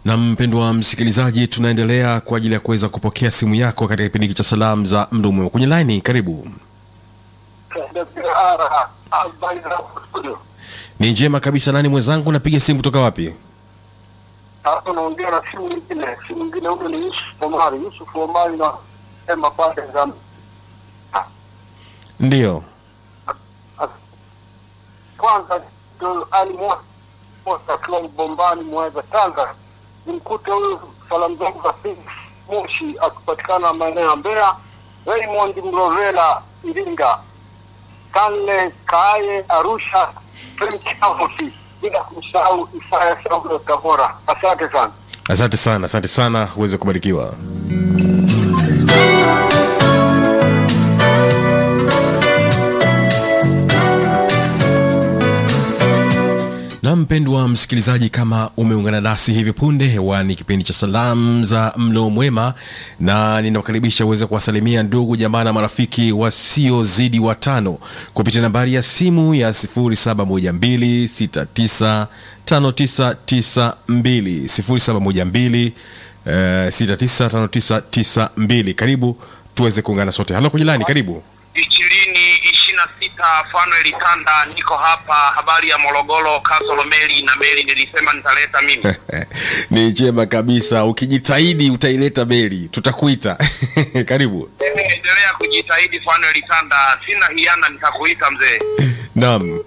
na mpendwa msikilizaji tunaendelea kwa ajili ya kuweza kupokea simu yako katika kipindi hiki cha salamu za mdo mwema kwenye laini karibu ni njema kabisa nani mwenzangu napiga simu kutoka wapi Hapo naongea na simu nyingine, simu nyingine huyo ni Yusuf Omari. Yusuf Omari na sema pande za ndiyo kwanza ndo Ali Mwa- Mosa akiwa Bombani Mweza Tanga, nimkute huyu salamu zangu za pili Moshi akipatikana maeneo ya Mbeya, Raymond Mrovela Iringa, Stanley Kaaye Arusha, Frank Amosi, bila kumsahau Isaya Saulo Tabora. Asante sana. asante sana asante sana uweze kubarikiwa na mpendwa msikilizaji kama umeungana nasi hivi punde hewani kipindi cha salamu za mlo mwema na ninawakaribisha uweze kuwasalimia ndugu jamaa na marafiki wasiozidi watano kupitia nambari ya simu ya 712695992 712 eh, 695992 karibu tuweze kuungana sote halo kwenye lani karibu ishirini ishirini na sita Fanuel Tanda, niko hapa. Habari ya Morogoro, Kasolo meli na meli, nilisema nitaleta mimi. ni njema kabisa ukijitahidi utaileta meli tutakuita karibu Endelea kujitahidi Fanuel Tanda, sina hiana, nitakuita mzee. naam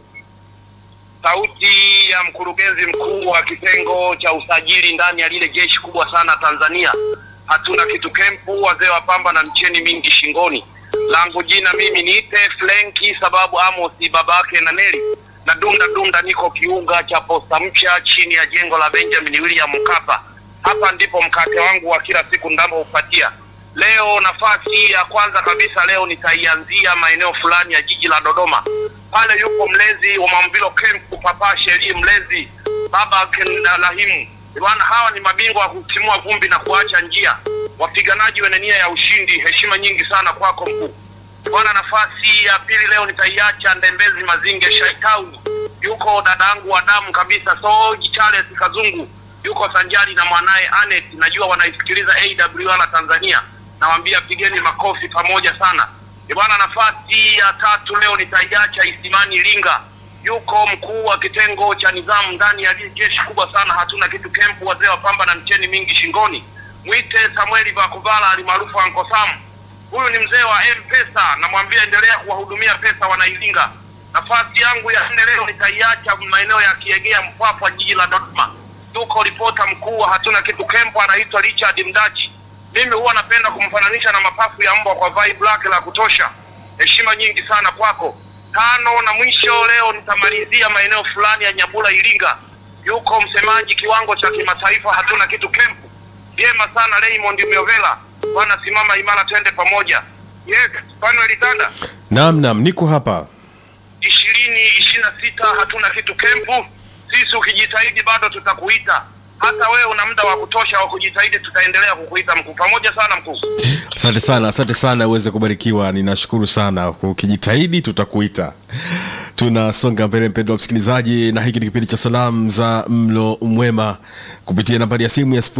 Sauti ya mkurugenzi mkuu wa kitengo cha usajili ndani ya lile jeshi kubwa sana Tanzania. Hatuna kitu kempu, wazee wa pamba na mcheni mingi shingoni. Langu jina mimi niite Flenki, sababu Amosi babake na Neli na dunda dunda, niko kiunga cha posta mpya chini ya jengo la Benjamin William Mkapa. Hapa ndipo mkate wangu wa kila siku ndamoupatia. Leo nafasi ya kwanza kabisa leo nitaianzia maeneo fulani ya jiji la Dodoma. Pale yupo mlezi wa Mamvilo Camp, Papa Sheri mlezi baba Ken- Rahimu. Bwana, hawa ni mabingwa wa kutimua vumbi na kuacha njia, wapiganaji wenye nia ya ushindi. Heshima nyingi sana kwako mkuu. Bwana, nafasi ya pili leo nitaiacha Ndembezi Mazinge Shaitauni, yuko dadangu wa damu kabisa Soji Charles Kazungu, yuko sanjari na mwanaye Anet, najua wanaisikiliza AWR Tanzania, nawaambia pigeni makofi pamoja sana. Ee Bwana, nafasi ya tatu leo nitaiacha Isimani Iringa, yuko mkuu wa kitengo cha nizamu ndani ya lile jeshi kubwa sana, hatuna kitu kempu, wazee wa pamba na mcheni mingi shingoni. Mwite Samueli Bakuvala alimaarufu Anko Sam, huyu ni mzee wa M-Pesa, namwambia endelea kuwahudumia pesa wanailinga. Nafasi yangu ya nne leo nitaiacha maeneo ya Kiegea, Mpwapwa, jiji la Dodoma. Yuko ripota mkuu wa hatuna kitu kempo, anaitwa Richard Mdachi. Mimi huwa napenda kumfananisha na mapafu ya mbwa kwa vibe lake la kutosha. Heshima nyingi sana kwako. Tano na mwisho leo nitamalizia maeneo fulani ya Nyabula, Iringa. Yuko msemaji kiwango cha kimataifa, hatuna kitu kempu vyema sana Raymond Miovela, bwana simama imara, twende pamoja. Yes, Fanuel Tanda, naam naam niko hapa ishirini ishirini na sita hatuna kitu kempu. Sisi ukijitahidi bado tutakuita, hata wewe una muda wa kutosha wa kujitahidi, tutaendelea kukuita mkuu. Pamoja sana mkuu. asante sana asante sana uweze kubarikiwa ninashukuru sana ukijitahidi tutakuita tunasonga mbele mpendo wa msikilizaji na hiki ni kipindi cha salamu za mlo mwema kupitia nambari ya simu ya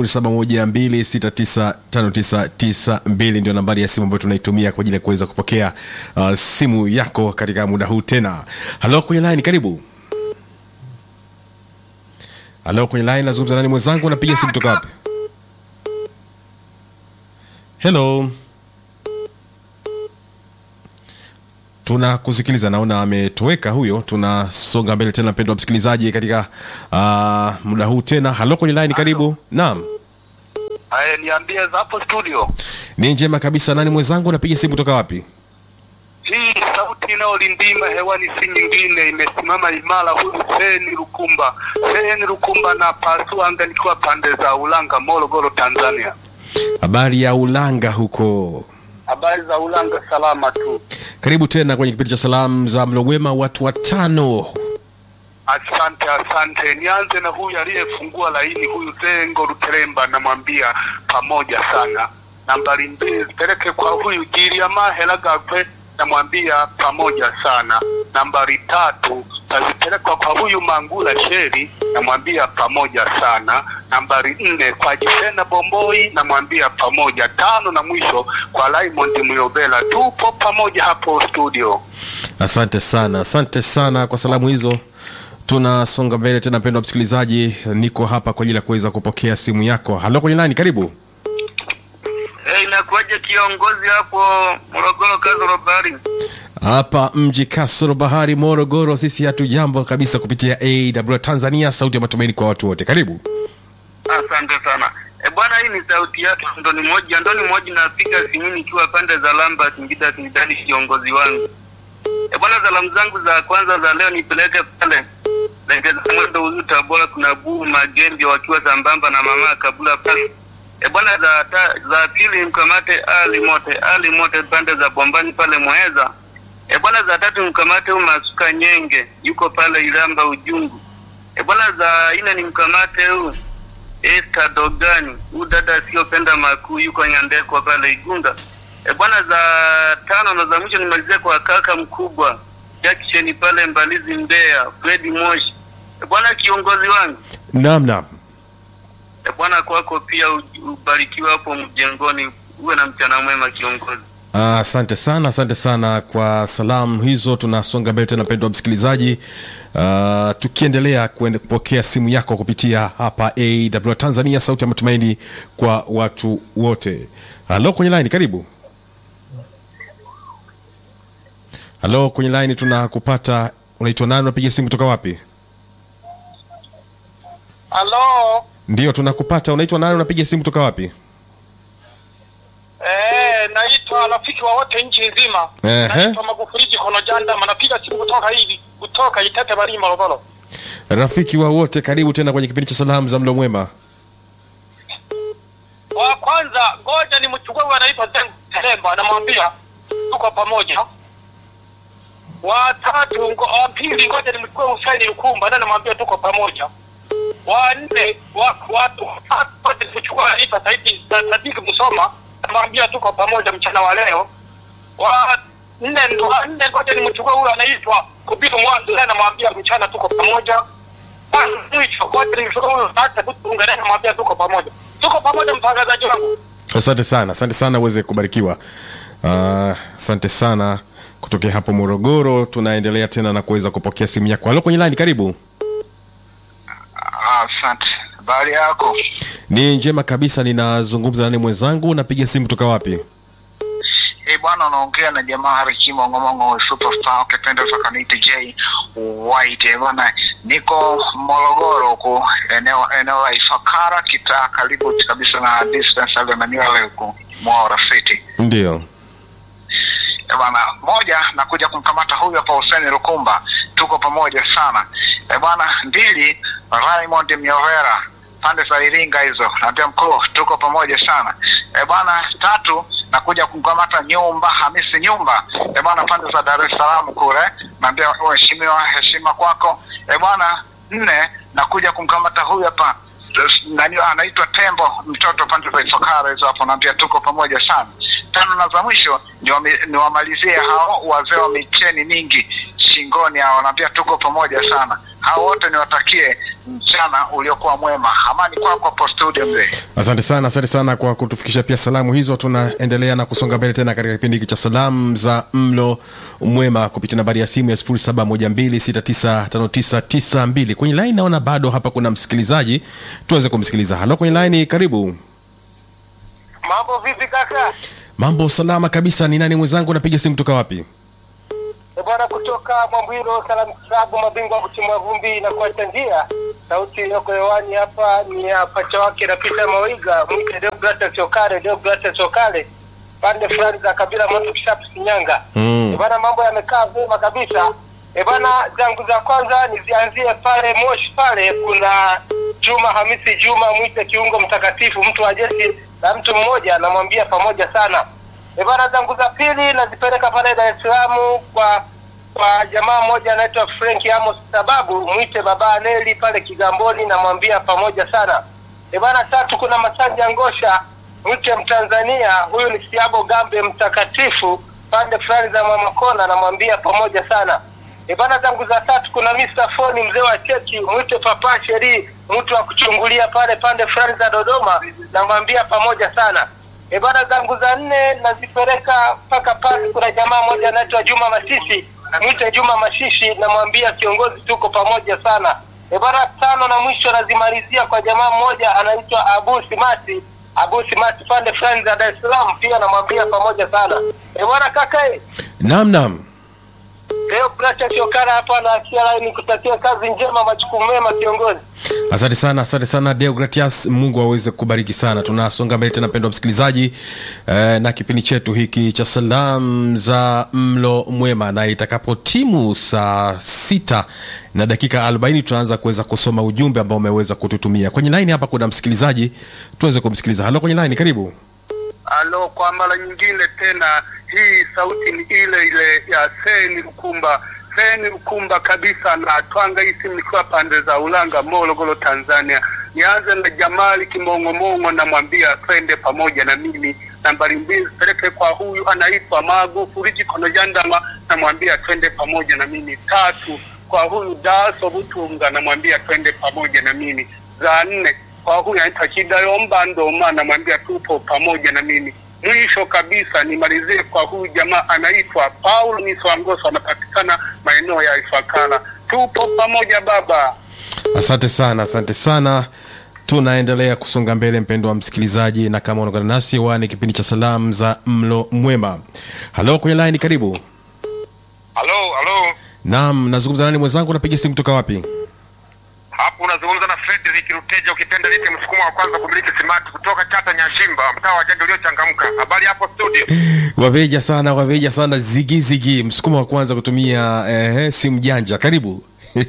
712695992 ndio nambari ya simu ambayo tunaitumia kwa ajili ya kuweza kupokea uh, simu yako katika muda huu tena halo kwenye line karibu halo kwenye line nazungumza nani mwenzangu napiga simu kutoka wapi hello tunakusikiliza naona ametoweka huyo tunasonga mbele tena mpendo wa msikilizaji katika uh, muda huu tena halo kwenye line karibu naam Aya, niambie za hapo studio. ni njema kabisa nani mwenzangu napiga simu kutoka wapi Hii sauti inayolindima hewani si nyingine, imesimama imara. Huyu Seni Lukumba, Seni Lukumba na pasua anga, nikiwa pande za Ulanga, Morogoro, Tanzania. habari ya ulanga huko Habari za Ulanga, salama tu. karibu tena kwenye kipindi cha salamu za mlowema watu watano Asante, asante. Nianze na huyu aliyefungua laini, huyu Zengo Luteremba, namwambia pamoja sana. Nambari mbili zipeleke kwa huyu Giriama Helagakwe, namwambia pamoja sana. Nambari tatu tazipelekwa kwa huyu Mangula Sheri, namwambia pamoja sana. Nambari nne kwa Jisena Bomboi, namwambia pamoja. Tano na mwisho kwa Raymond Muyobela, tupo pamoja hapo studio. asante sana asante sana kwa salamu hizo tunasonga mbele tena mpendwa msikilizaji niko hapa kwa ajili ya kuweza kupokea simu yako halo kwenye nani karibu Hey, inakuwaje kiongozi hapo Morogoro Kazoro Bari? hapa mji kasoro bahari morogoro sisi hatujambo kabisa kupitia aw tanzania sauti ya matumaini kwa watu wote karibu Asante sana. E bwana, hii ni sauti yake Ndoni moja Ndoni moja, napiga simu nikiwa pande za Lamba Singida Singidani, kiongozi wangu. E bwana, salamu zangu za kwanza za leo nipeleke pale Lengeza Mwendo Uzu Tabora, kuna Buu Magembe wakiwa sambamba na mama Kabula pale. E bwana, za ta, za pili mkamate Ali Mote Ali Mote pande za Bombani pale Mweza. E bwana, za tatu mkamate huyu Masuka Nyenge yuko pale Ilamba Ujungu. E bwana, za nne ni mkamate huyu Esther Dogani, huyu dada asiyopenda makuu yuko Nyandekwa pale Igunga. E bwana, za tano na za mwisho nimalizie kwa kaka mkubwa Jackson pale Mbalizi Mbeya, Fredi Moshi. E bwana, kiongozi wangu naam naam e bwana, kwako pia u- ubarikiwe hapo mjengoni, uwe na mchana mwema kiongozi. Ah, asante sana asante sana kwa salamu hizo tunasonga mbele tena mpendwa msikilizaji uh, tukiendelea kuende- kupokea simu yako kupitia hapa aw tanzania sauti ya matumaini kwa watu wote halo kwenye line karibu halo kwenye line tunakupata unaitwa nani unapiga simu kutoka wapi Halo, ndio tunakupata unaitwa nani unapiga simu kutoka wapi eh, naitwa rafiki wa wote nchi nzima. Ehe. Naitwa Magufuli Jikono Jandama, napiga simu kutoka hivi kutoka Itete Bari Morogoro. rafiki wa wote karibu tena kwenye kipindi cha salamu za mlo mwema Wa kwanza ngoja ni mchukue huyu anaitwa Zengo Telemba, namwambia tuko pamoja. Wa tatu ngo, wa pili ngoja ni mchukue Husaini Lukumba, na namwambia tuko pamoja. Wa nne wa wa wa tatu ngoja ni mchukue anaitwa Saidi Sadiki Musoma, namwambia tuko pamoja mchana wa leo. Wa nne ndo wa nne ngoja ni mchukue huyu anaitwa Kubiru Mwanzo, na namwambia mchana tuko pamoja. Basi mwisho ngoja ni mchukue huyu hata tuungane, namwambia tuko pamoja. Tuko pamoja mtangazaji wangu. asante sana asante sana uweze kubarikiwa Ah, asante sana kutokea hapo morogoro tunaendelea tena na kuweza kupokea simu yako halo kwenye lani karibu Asante. Habari yako? ni njema kabisa ninazungumza nani mwenzangu napiga simu kutoka wapi Eh, bwana unaongea na jamaa Harikimo Ng'omongo superstar ukipenda sakaniite J White Eh, bwana niko Morogoro huku eneo eneo la Ifakara kitaa karibu kabisa na distance ile na niwale huku Mwara City. ndio Eh, bwana moja nakuja kumkamata huyu hapa Hussein Lukumba, tuko pamoja sana. Eh, bwana mbili Raymond Myovera pande za Iringa hizo, naambia mkuu, tuko pamoja sana. Eh, bwana tatu nakuja kumkamata Nyumba Hamisi Nyumba, eh, bwana pande za Dar es Salaam kule, naambia mheshimiwa, heshima kwako. Eh, bwana nne nakuja kumkamata huyu hapa nani anaitwa Tembo mtoto pande za Ifakara hizo hapo, naambia tuko pamoja sana. Tano na za mwisho niwame- niwamalizie hao wazee wa micheni mingi shingoni hao, naambia tuko pamoja sana. Hao wote niwatakie mchana uliokuwa mwema. Amani kwako hapo studio mzee. asante sana asante sana kwa kutufikisha pia salamu hizo tunaendelea na kusonga mbele tena katika kipindi hiki cha salamu za mlo mwema kupitia nambari ya simu ya 712695992 kwenye laini naona bado hapa kuna msikilizaji tuweze kumsikiliza halo kwenye laini karibu Mambo vipi kaka? mambo salama kabisa ni nani mwenzangu napiga simu kutoka wapi E bwana, kutoka Mwambwiro Salamu Klabu, mabingwa wa kutimua vumbi na kuacha njia. Sauti iliyoko hewani hapa ni ya pacha wake na Peter Mawaiga, mwite Deogratias Okale, Deogratias Okale, pande fulani za kabila Mondo Kishapu, Shinyanga. Mm. E bwana, mambo yamekaa vyema kabisa. E bwana, zangu za kwanza nizianzie pale Moshi, pale kuna Juma Hamisi Juma, mwite kiungo mtakatifu, mtu wa jeshi la mtu mmoja, namwambia pamoja sana. E bwana, zangu za pili nazipeleka pale Dar es Salaam kwa kwa jamaa mmoja anaitwa Frank Amos sababu mwite baba Neli pale Kigamboni, namwambia pamoja sana. E bwana, tatu kuna Masanja Ngosha mwite Mtanzania, huyu ni Siabo Gambe mtakatifu pande fulani za Mama Kona, namwambia pamoja sana. E bana, zangu za tatu kuna Mr. Foni mzee wa cheki, mwite Papa Sheri, mtu wa kuchungulia pale pande fulani za Dodoma, namwambia pamoja sana. E bana, zangu za nne nazipeleka mpaka pale, kuna jamaa mmoja anaitwa Juma Masisi, mwite Juma Mashishi, namwambia kiongozi, tuko pamoja sana. E bana, tano na mwisho nazimalizia kwa jamaa mmoja anaitwa Abu Simati, Abu Simati pande fulani za Dar es Salaam, pia namwambia pamoja sana. E bana, kaka eh, Naam, naam. Leo Bracha Kiokara hapa na Akia Line kutakia kazi njema, majukumu mema kiongozi. Asante sana, asante sana Deogratias, Mungu aweze kubariki sana. Tunasonga mbele tena, mpendwa msikilizaji eh, na kipindi chetu hiki cha salamu za mlo mwema, na itakapo timu saa sita na dakika 40 tutaanza kuweza kusoma ujumbe ambao umeweza kututumia kwenye line. Hapa kuna msikilizaji, tuweze kumsikiliza. Halo kwenye line, karibu. Alo, kwa mara nyingine tena, hii sauti ni ile ile ya Seni Lukumba, Seni Lukumba kabisa, na twanga hii simu nikiwa pande za Ulanga, Morogoro, Tanzania. Nianze na Jamali Kimong'omong'o, namwambia twende pamoja na mimi. Nambari mbili peleke kwa huyu anaitwa Magu Furiji Konojandama, namwambia twende pamoja na mimi. Tatu kwa huyu Daso Butunga, namwambia twende pamoja na mimi. Za nne kwa huyu anaitwa Kidayomba Ndoma, namwambia tupo pamoja na mimi. Mwisho kabisa nimalizie kwa huyu jamaa anaitwa Paul Niswangoso, anapatikana maeneo ya Ifakara. Tupo pamoja baba. Asante sana, asante sana. Tunaendelea kusonga mbele, mpendo wa msikilizaji, na kama unaungana nasi wani kipindi cha salamu za mlo mwema. Halo kwenye line, karibu. Halo, halo, Naam, nazungumza nani mwenzangu? Unapiga simu kutoka wapi? hapo unazungumza na Frederick Ruteja, ukipenda nite msukumo wa kwanza kumiliki simati kutoka Chata Nyashimba, mtaa wa Janja uliochangamka. Habari hapo studio? Waveja sana, waveja sana, zigi zigi, msukumo wa kwanza kutumia eh, simu janja. Karibu.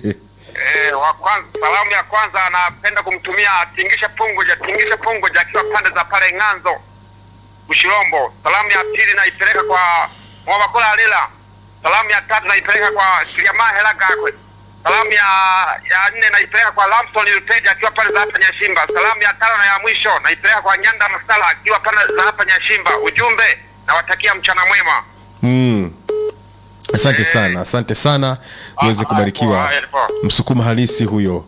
Eh, wa kwanza, salamu ya kwanza anapenda kumtumia Tingisha Punguja, Tingisha Punguja akiwa pande za pale Ng'anzo Ushirombo. Salamu ya pili naipeleka kwa Mwabakola Alila. Salamu ya tatu naipeleka kwa Kiliama Hela Gakwe. Salamu ya ya nne naipeleka kwa Lamson Luteja akiwa pale za hapa Nyashimba. Salamu ya tano na ya mwisho naipeleka kwa Nyanda Masala akiwa pale za hapa Nyashimba. Ujumbe nawatakia mchana mwema. Mm. Asante Eh. sana, asante sana, uweze Ah, kubarikiwa. ah, poa, poa. Msukuma halisi huyo.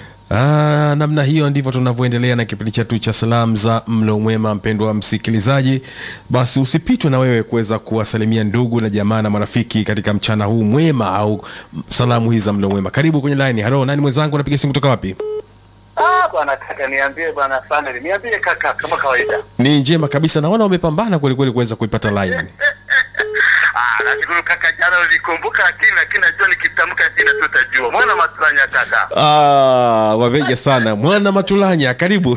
Ah, namna hiyo ndivyo tunavyoendelea na kipindi chetu cha salamu za mlo mwema. Mpendwa msikilizaji, basi usipitwe na wewe kuweza kuwasalimia ndugu na jamaa na marafiki katika mchana huu mwema au salamu hizi za mlo mwema. Karibu kwenye line. Halo, nani mwenzangu? Unapiga simu kutoka wapi? Ah, bwana kaka, niambie bwana Sanel, niambie kaka, kama kawaida. Ni njema kabisa, naona umepambana kweli kweli kuweza kuipata line. Ah, nashukuru kaka, jana ulikumbuka lakini lakini najua nikitamka jina tu utajua. Mwana matranya kaka. Ah, waveja sana, mwana Matulanya, karibu.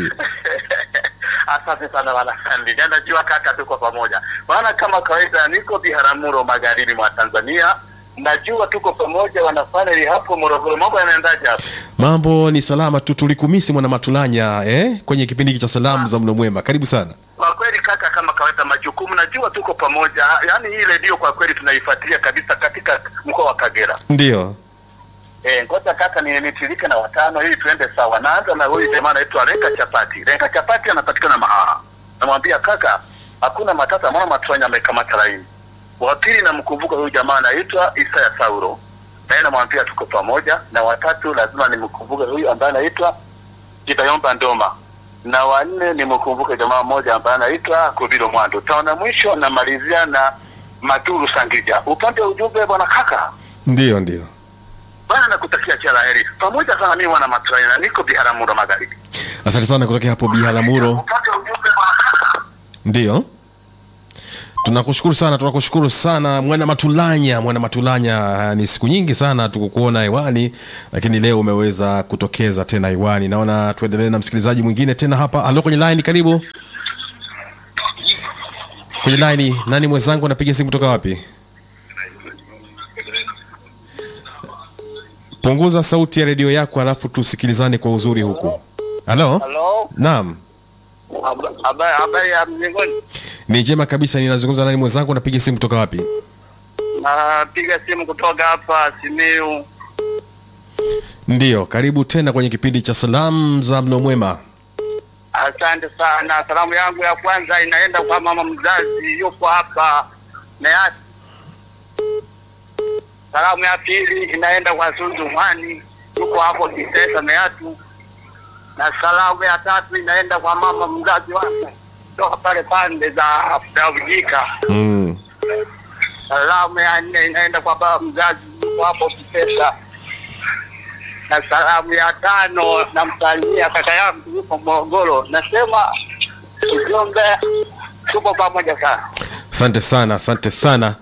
Asante sana bwana Sanel, na najua kaka, tuko pamoja bwana. Kama kawaida, niko Biharamulo, magharibi mwa Tanzania. Najua tuko pamoja wana Sanel hapo Morogoro. Mambo yanaendaje hapo? Mambo ni salama tu, tulikumisi mwana Matulanya eh, kwenye kipindi hiki cha salamu za mlo mwema. Karibu sana. Kwa kweli kaka, kama kawaida, majukumu najua tuko pamoja. Yaani hii redio kwa kweli tunaifuatilia kabisa katika mkoa wa Kagera. Ndio. Eh, ngoja kaka ni nitilike na watano ili tuende sawa. Naanza na huyu jamaa anaitwa Renka Chapati. Renka Chapati anapatikana Mahaha. Namwambia kaka, hakuna matata, mwana matranya amekamata laini. Wa pili namkumbuka huyu jamaa anaitwa Isaya Sauro. Naye namwambia tuko pamoja. Na watatu lazima nimkumbuke huyu ambaye anaitwa Kitayomba Ndoma. Na wanne nimkumbuke jamaa mmoja ambaye anaitwa Kubiro Mwando. Taona mwisho namalizia na Maturu Sangija. Upande wa ujumbe bwana kaka. Ndio, ndio. Bwana nakutakia kila la heri. Pamoja sana mimi wana Matraina na niko Biharamulo magharibi. Asante sana kutokea hapo Biharamulo. Upate ujumbe bwana. Ndio. Tunakushukuru sana, tunakushukuru sana mwana Matulanya, mwana Matulanya. ah, Ni siku nyingi sana tukukuona hewani, lakini leo umeweza kutokeza tena hewani. Naona tuendelee na msikilizaji mwingine tena hapa. Halo, kwenye line, karibu kwenye line. Nani mwenzangu, anapiga simu kutoka wapi? Punguza sauti ya redio yako, alafu tusikilizane kwa uzuri huku. Halo, Hello. naam. Habari habari ya mjengoni. Ni njema kabisa. Ninazungumza nani mwenzangu, unapiga simu kutoka wapi? Napiga simu kutoka hapa Simiu. Ndiyo, karibu tena kwenye kipindi cha salamu za mlo mwema. Asante sana. Salamu yangu ya kwanza inaenda kwa mama mzazi yupo hapa Meati. Salamu ya pili inaenda kwa Zuzu Mwani, yuko hapo Kisesa Meatu, na salamu ya tatu inaenda kwa mama mzazi wake toka pale pande za za Ujika. mm. Salamu ya nne inaenda kwa baba mzazi yuko hapo Kisesa, na salamu ya tano namsalimia kaka yangu yuko Morogoro. Nasema ujumbe, tupo pamoja sana. asante sana asante sana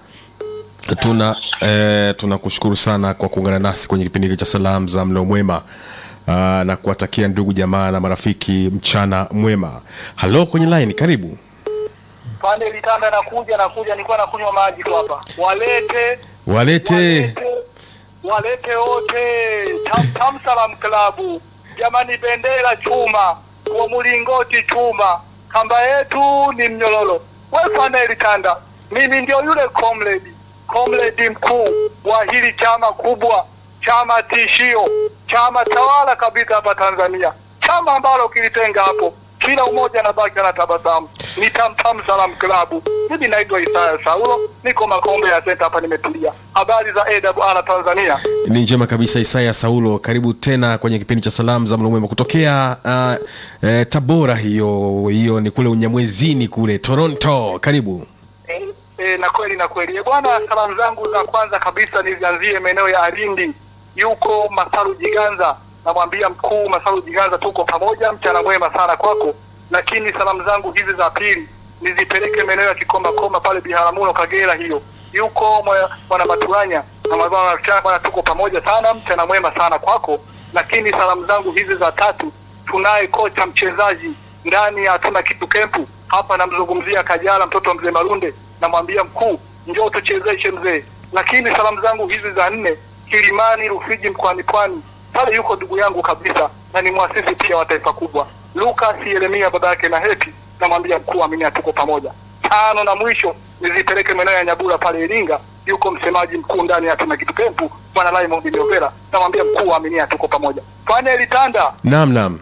tuna eh, tunakushukuru sana kwa kuungana nasi kwenye kipindi hiki cha salamu za mlo mwema uh, na kuwatakia ndugu jamaa na marafiki mchana mwema halo kwenye line karibu pande litanda nakuja nakuja nilikuwa nakunywa maji tu hapa walete walete walete wote tam, tam salam klabu jamani bendera chuma kwa mlingoti chuma kamba yetu ni mnyororo we pande litanda mimi ndio yule comrade comrade mkuu wa hili chama kubwa chama tishio chama tawala kabisa hapa tanzania chama ambalo kilitenga hapo kila umoja na baki na tabasamu ni tamtam salam klabu mimi naitwa isaya saulo niko makombe ya senta hapa nimetulia habari za awr tanzania ni njema kabisa isaya saulo karibu tena kwenye kipindi cha salamu za mlo mwema kutokea uh, eh, tabora hiyo hiyo ni kule unyamwezini kule toronto karibu e, na kweli na kweli e, bwana salamu zangu za kwanza kabisa nizianzie maeneo ya alindi yuko masaru jiganza namwambia mkuu masaru jiganza tuko pamoja mchana mwema sana kwako lakini salamu zangu hizi za pili nizipeleke maeneo ya kikomakoma pale biharamulo kagera hiyo yuko mwa- mwana maturanya namwambia bwana, bwana tuko pamoja sana mchana mwema sana kwako lakini salamu zangu hizi za tatu tunaye kocha mchezaji ndani ya hatuna kitu kempu hapa namzungumzia kajala mtoto wa mzee marunde namwambia mkuu njoo tuchezeshe mzee lakini salamu zangu hizi za nne kilimani rufiji mkoani pwani pale yuko ndugu yangu kabisa na ni mwasisi pia wa taifa kubwa lukas yeremia baba yake na heti namwambia mkuu aminia tuko pamoja tano na mwisho nizipeleke maeneo ya nyabura pale iringa yuko msemaji mkuu ndani ya tuna kitu kempu bwana Raymond Miovera namwambia mkuu aminia tuko pamoja fanya litanda nam nam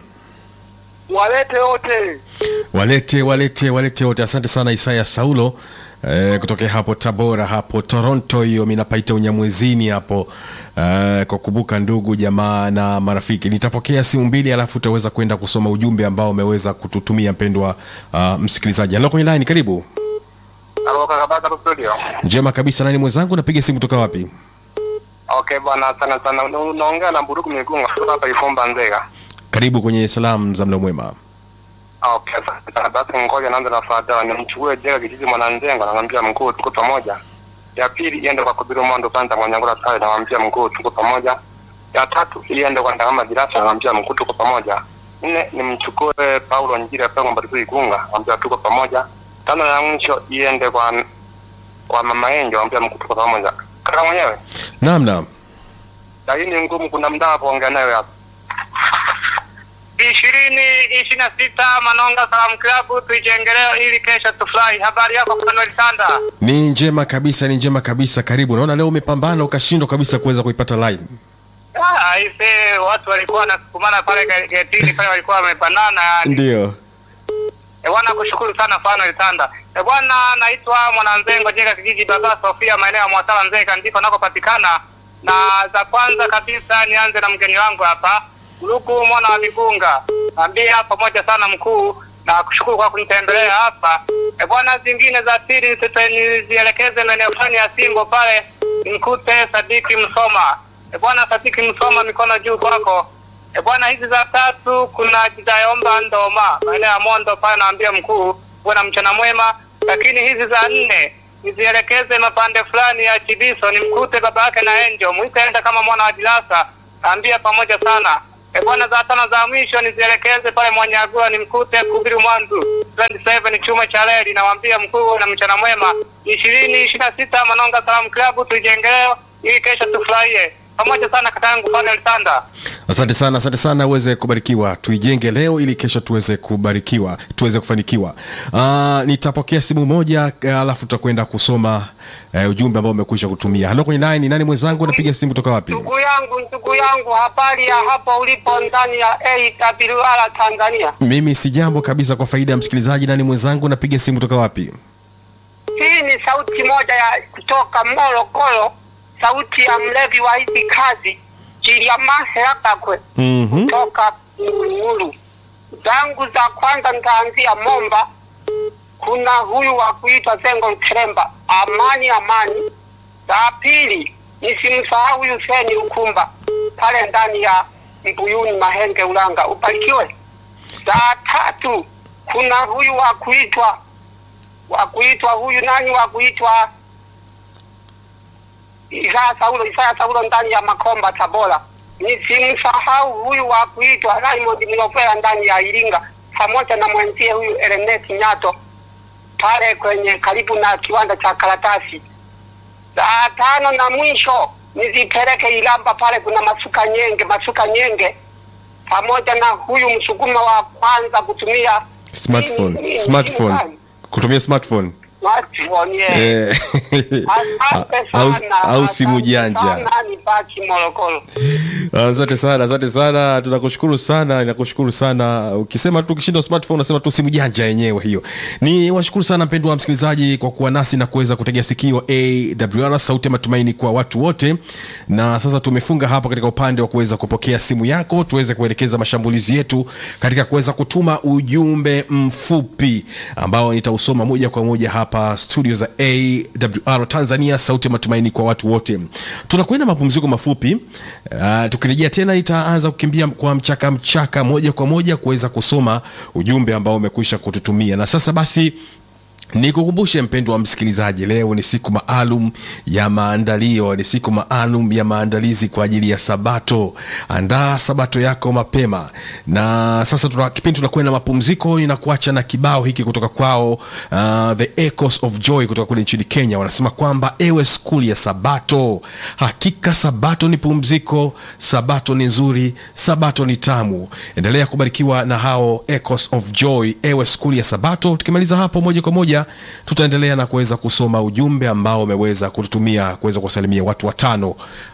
walete wote walete walete walete wote asante sana isaya saulo eh, kutokea hapo tabora hapo toronto hiyo mi napaita unyamwezini hapo eh, kwa kukumbuka ndugu jamaa na marafiki nitapokea simu mbili alafu utaweza kwenda kusoma ujumbe ambao umeweza kututumia mpendwa uh, msikilizaji halo kwenye line karibu Halo kaka Baka studio. njema kabisa nani mwenzangu napiga simu kutoka wapi Okay bwana, sana sana. Una- Unaongea na Mburuku Migunga kutoka hapa Ifumba Nzega. karibu kwenye salamu za mlo mwema Okay, asante sana. Basi ngoja naanza na fadha. Nimchukue Jega kijiji Mwananzengo, namwambia mkuu tuko pamoja. Ya pili iende kwa Kubiru Mondo Kanta Mwanyangula pale, namwambia mkuu tuko pamoja. Ya tatu iende kwa Ndagama Jirasa, namwambia mkuu tuko pamoja. Nne nimchukue Paulo Njira pale Mbariku Igunga, namwambia tuko pamoja. Tano ya mwisho iende kwa kwa Mama Enjo, namwambia mkuu tuko pamoja. Kaka mwenyewe, naam naam lakini ngumu, kuna mda hapo ongea nayo hapa. ishirini ishirini na sita Manonga Salamu Klabu tuijengeleo ili kesho tufurahi. Habari yako Fanuel Sanda? ni njema kabisa ni njema kabisa karibu naona leo umepambana ukashindwa kabisa kuweza kuipata line Ah, ise watu walikuwa wanasukumana pale ge- getini pale walikuwa wamebanana yani. ndio E bwana, kushukuru sana Fanuel Sanda. E bwana, naitwa Mwananzengo Jega kijiji Baba Sofia maeneo ya Mwasala Nzega ndiko nakopatikana. Na za kwanza kabisa nianze na mgeni wangu hapa Luku mwana wa Migunga. Ambia pamoja sana mkuu na kushukuru kwa kunitembelea hapa. E bwana, zingine za pili nisite- nizielekeze maeneo fulani ya Simbo pale nimkute Sadiki Msoma. E bwana, Sadiki Msoma, mikono juu kwako. E bwana, hizi za tatu kuna Jitayomba Ndoma maeneo ya Mondo pale, naambia mkuu uwe na mchana mwema. Lakini hizi za nne nizielekeze mapande fulani ya Chibiso, nimkute baba yake na Enjo mwitaenda kama mwana wa Dilasa, naambia pamoja sana. E bwana, za tano za mwisho nizielekeze pale Mwanyagua, nimkute Kubiru Mwandu 27 chuma cha reli, nawaambia mkuu uwe na mchana mwema. ishirini ishirini na sita Manonga Salamu Klabu tuijengeleo ili kesho tufurahie pamoja sana. Kakaangu Fanel Sanda. asante sana asante sana uweze kubarikiwa tuijenge leo ili kesho tuweze kubarikiwa tuweze kufanikiwa uh, nitapokea simu moja uh, alafu tutakwenda kusoma uh, ujumbe ambao umekwisha kutumia halo kwenye line nani mwenzangu napiga simu kutoka wapi Ndugu yangu, ndugu yangu, habari ya hapo ulipo ndani ya AWR Tanzania. mimi si jambo kabisa kwa faida ya msikilizaji nani mwenzangu napiga simu kutoka wapi Hii ni sauti moja ya kutoka Morogoro, sauti ya mlevi wa hizi kazi Chiliamaheakakwe Mhm. toka Ngulungulu. Zangu za kwanza nitaanzia Momba. Kuna huyu wa kuitwa Zengo Mteremba, amani amani. Za pili nisimsahau huyu Seni Ukumba pale ndani ya Mbuyuni Mahenge Ulanga, ubarikiwe. Za tatu kuna huyu wa kuitwa wa kuitwa huyu nani wa kuitwa Isaya Saulo, Isaya Saulo ndani ya Makomba Tabora. Nisimsahau huyu wa kuitwa Raymond Mlopera ndani ya Iringa, pamoja na mwenzie huyu Ernest Nyato pale kwenye karibu na kiwanda cha karatasi. Saa tano na mwisho nizipeleke Ilamba, pale kuna masuka nyenge, masuka nyenge pamoja na huyu msukuma wa kwanza kutumia smartphone nini- nini- smartphone nini- kutumia smartphone smartphone, yeah. Eh, Asante au, sana, au simu asante janja sana, nibaki Morogoro. asante sana asante sana tunakushukuru sana nakushukuru sana ukisema tu ukishinda smartphone unasema tu simu janja yenyewe hiyo ni washukuru sana mpendwa wa msikilizaji kwa kuwa nasi na kuweza kutegea sikio awr sauti ya matumaini kwa watu wote na sasa tumefunga hapa katika upande wa kuweza kupokea simu yako tuweze kuelekeza mashambulizi yetu katika kuweza kutuma ujumbe mfupi ambao nitausoma moja kwa moja hapa studio za awr tanzania sauti ya matumaini kwa watu wote tunakwenda mapumziko mafupi uh, tukirejea tena itaanza kukimbia kwa mchaka mchaka moja kwa moja kuweza kusoma ujumbe ambao umekwisha kututumia na sasa basi nikukumbushe mpendo wa msikilizaji leo ni siku maalum ya maandalio ni siku maalum ya maandalizi kwa ajili ya sabato andaa sabato yako mapema na sasa tuna, kipindi tunakwenda mapumziko ninakuacha na kibao hiki kutoka kwao uh, the echoes of joy kutoka kule nchini kenya wanasema kwamba ewe skuli ya sabato hakika sabato ni pumziko sabato ni nzuri sabato ni tamu endelea kubarikiwa na hao echoes of joy ewe skuli ya sabato tukimaliza hapo moja kwa moja tutaendelea na kuweza kusoma ujumbe ambao umeweza kututumia kuweza kuwasalimia watu watano